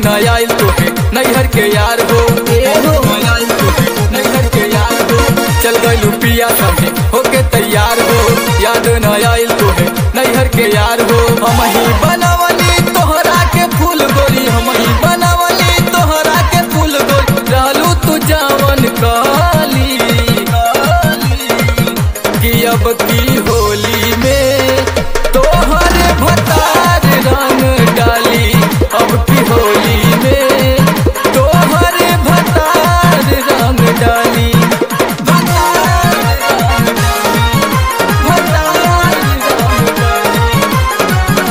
न आइल तोहे नैहर के यार हो नैहर के यार हो चल गइलू पिया संगे होके तैयार हो याद न आइल तोहे नैहर के यार हो हम ही बनावली तोहरा के फूल गोरी हम ही बनावली तोहरा के फूल गोरी रहलू तू जावन काली कि अब की होली में तोहर भतार रंग डाली अब की होली में तोहर भतार रंग डाली भतार रंग डाली, भतार रंग डाली।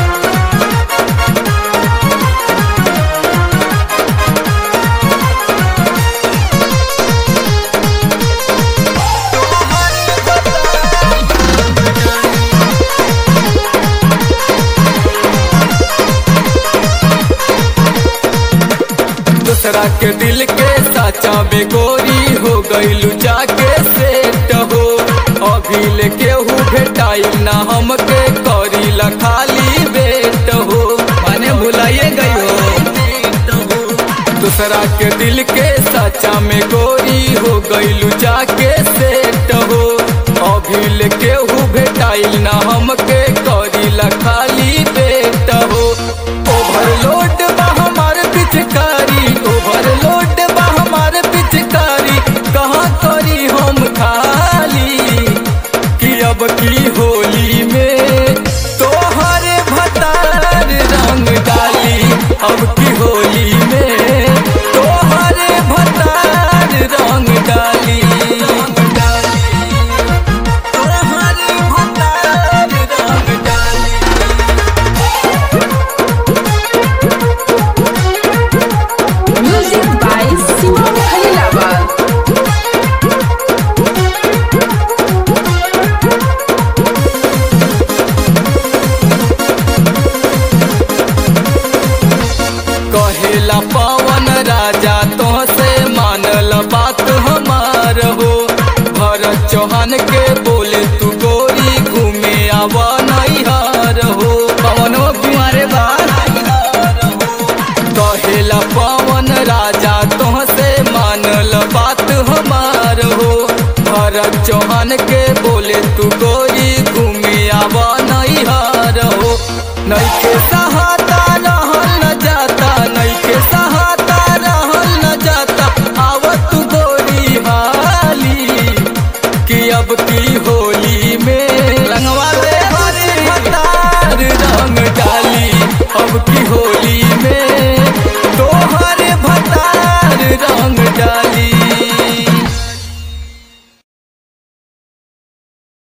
दूसरा के दिल के साचा बेगोरी हो गईलू जाके सेट हो अभी ले केहू भेटाई ना हमके करी ला खाली बेट हो माने भुलाइए गई हो दूसरा के दिल के साचा में गोरी हो गईलू जाके सेट हो अभी ले केहू भेटाई ना हमके करी ला खाली बेट हो ओवरलोड बा हमार पिचकारी ओवरलोड बा हमार पिचकारी कहाँ करी हम खाली कि अब की होली में तोहर भतार रंग डाली अब की होली में तोहर भतार रंग डाली रंग डाली तोहर भतार रंग डाली Music by Simon Khalilabad. कहेला पवन राजा तो से मानल बात हमार हो भरत चौहान के बोले तू गोरी घूमे आवा नैहार हो पवन कुमारे कहेला पवन राजा तो से मानल बात हमार हो भरत चौहान के बोले तू गोरी घूमे आवा नैहार हो नैखे सा